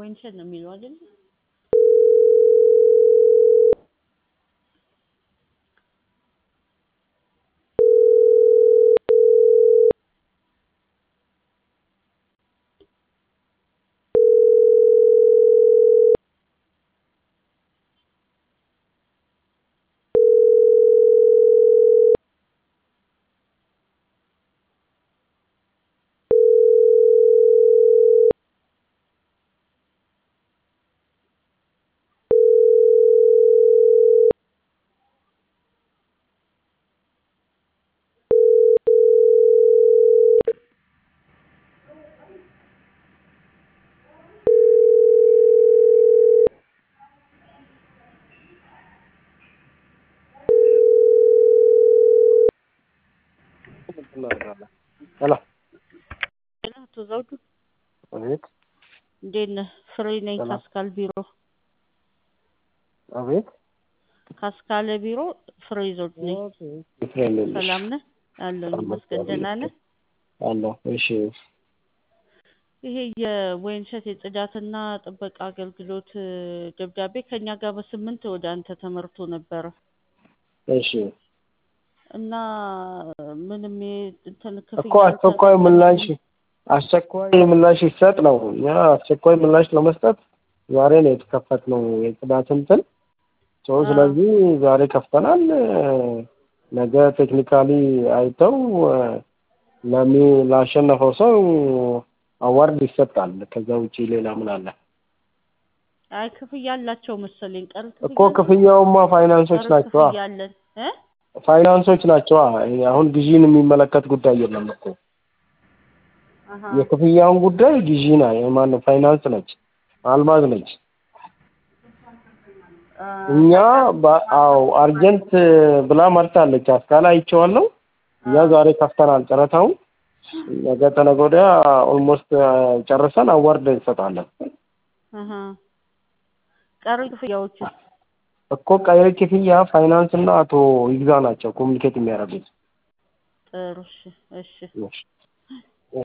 ወይንሸት ነው የሚለው አይደል? ሄሎ አቶ ዘውዱ አቤት እንዴት ነህ? ፍሬ ነኝ ሰላም። ካስካል ቢሮ አቤት ካስካለ ቢሮ ፍሬ ዘውዱ ነኝ። ፍሬንድ ነሽ? ሰላም ነህ? አለሁኝ ይመስገን። ደህና ነህ? አለሁ። እሺ ይሄ የወይንሸት የጽዳትና ጥበቃ አገልግሎት እ፣ ደብዳቤ ከኛ ጋር በስምንት ወደ አንተ ተመርቶ ነበረ እሺ እና ምንም የ- እንትን እኮ ክፍያ አስቸኳይ ምላሽ አስቸኳይ ምላሽ ይሰጥ ነው። እኛ አስቸኳይ ምላሽ ለመስጠት ዛሬ ነው የተከፈትነው የጽዳት እንትን ሰው አዎ። ስለዚህ ዛሬ ከፍተናል። እ፣ ነገ ቴክኒካሊ አይተው እ፣ ለሚ ላሸነፈው ሰው አዋርድ ይሰጣል። ከዛ ውጪ ሌላ ምን አለ? አይ ክፍያ አላቸው መሰለኝ። ቀሪ እኮ ክፍያውማ ፋይናንሶች ቀሪ ናቸው። ክፍያ አለን እ ፋይናንሶች ናቸው። አሁን ግዢን የሚመለከት ጉዳይ የለም እኮ አሀ። የክፍያውን ጉዳይ ግዢ ና ማነው ፋይናንስ ነች፣ አልማዝ ነች። አ፣ እኛ በ- አዎ አርጀንት ብላ መርታለች። አስካላ አይቼዋለሁ። እኛ ዛሬ ከፍተናል ጨረታውን። ነገ ተነገ ወዲያ ኦልሞስት ጨርሰን አዋርድ እንሰጣለን አሀ። ቀሪ ክፍያዎች እኮ ቀሪ ክፍያ ፋይናንስ እና አቶ ይግዛ ናቸው ኮሚኒኬት የሚያደርጉት። ጥሩ። እሺ እሺ እሺ